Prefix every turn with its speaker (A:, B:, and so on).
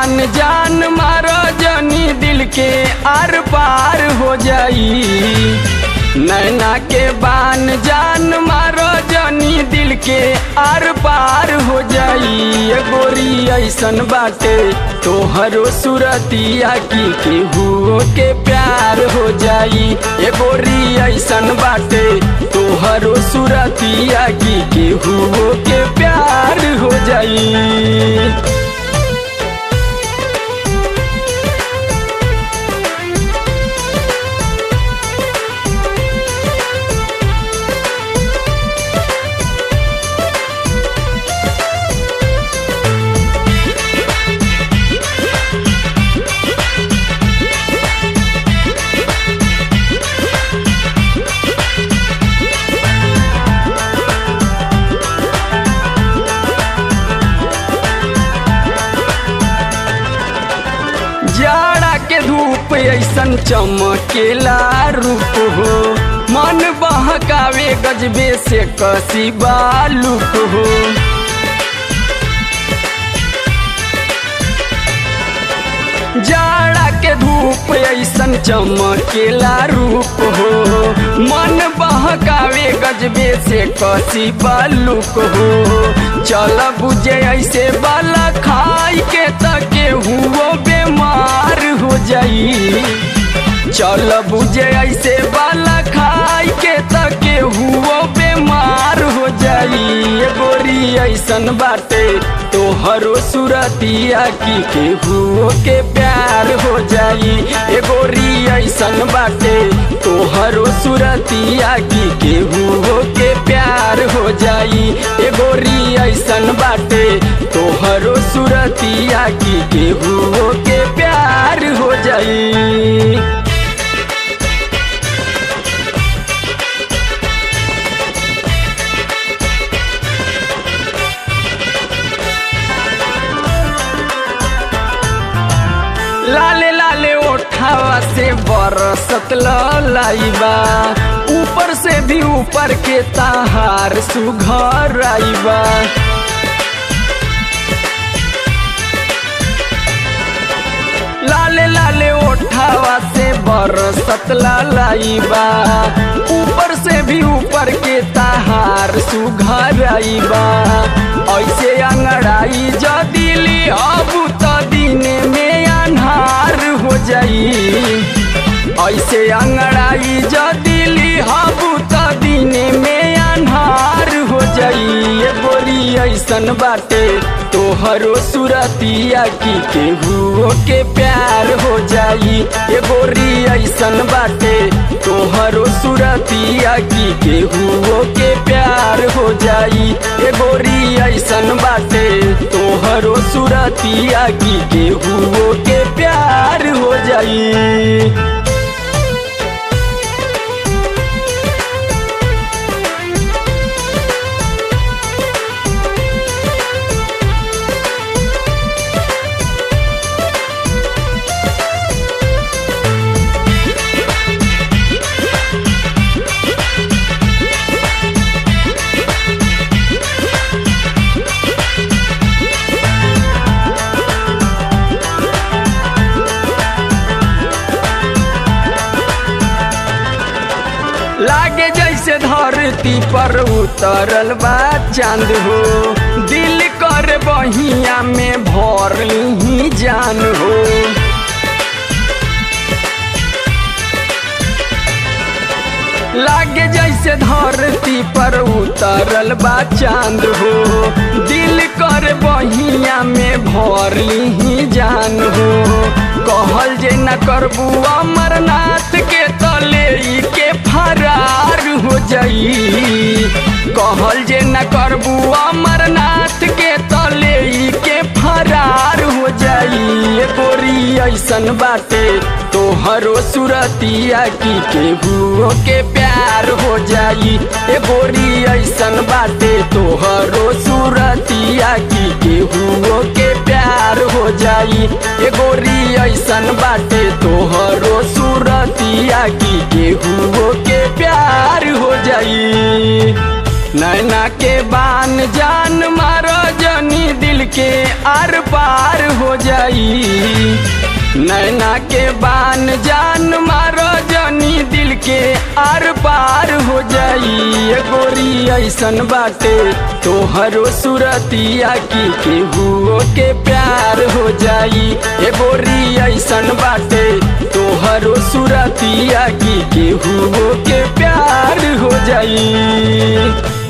A: बान जान मारो जनी दिल के आर पार हो जाई नैना के बान जान मारो जनी दिल के आर पार हो जाई ये गोरी ऐसन बाटे तोहरो सुरतिया की केहू के प्यार हो जाई ये गोरी ऐसन बाटे तोहरो सुरतिया की केहू के प्यार हो जाई जाड़ा के धूप ऐसन चमकेला रूप हो मन बहकावे गजबे से कसी बालूक हो जाड़ा के धूप ऐसन चमकेला रूप हो मन बहकावे गजबे से कसी बालूक हो चल बुझे ऐसे बाला खाई के तके हुओ बीमार हो जाई चल बुझे ऐसे बाला खाई के तके हुओ बीमार हो जाई ये गोरी ऐसन बाटे तोहरो सुरतिया की केहू के प्यार हो जाई ये गोरी ऐसन बाटे तोहरो सुरतिया की केहू के प्यार हो जाई ये गोरी ऐसन बाटे तोहरो सुरतिया की केहू के प्यार हो जाई लाले लाले ओठावा से बरसत लाइबा ऊपर से भी ऊपर के ताहार सुघर आइबा लाले लाले ओठावा से बरसत लाइबा ऊपर से भी ऊपर के ताहार सुघर आइबा ऐसे अंगड़ाई जदिली अब तो दिन में अन्हार हो जाई ऐसे अंगड़ाई जदिली अब तो दिन में अन्हार हो जाई ये बोरी ऐसन बाटे तोहरो सुरतिया की केहू के प्यार हो जाई ये गोरी ऐसन बाटे तोहरो सुरतिया की केहू के प्यार हो जाई ये गोरी ऐसन बाटे तोहरो सुरतिया की केहू के प्यार हो जाई लागे जैसे धरती पर उतरल बा चांद हो दिल कर बहिया में भर ही जान हो लागे जैसे धरती पर उतरल बा चांद हो दिल कर बहिया में भर ही जान हो कहल जे न करबू अमरनाथ के तले के फरार हो जाई कहल जे न करबू अमरनाथ के तले के फरार हो जाई ये गोरी ऐसन बाटे तोहरो सुरतिया की केहू के प्यार हो जाई ए गोरी ऐसन बाटे तोहरो सुरतिया की केहू के प्यार हो जाई ए गोरी ऐसन बाटे तोहरो सुरतिया की केहू के प्यार हो जाई नैना के बान जान मारो जनी दिल के आर पार हो जाई नैना के बान जान मारो जनी दिल के आर पार हो जाई ए गोरी ऐसन बाटे तोहरो सुरतिया की केहू के प्यार हो जाई ए गोरी ऐसन बाटे तोहरो सुरतिया की केहू के प्यार हो जाई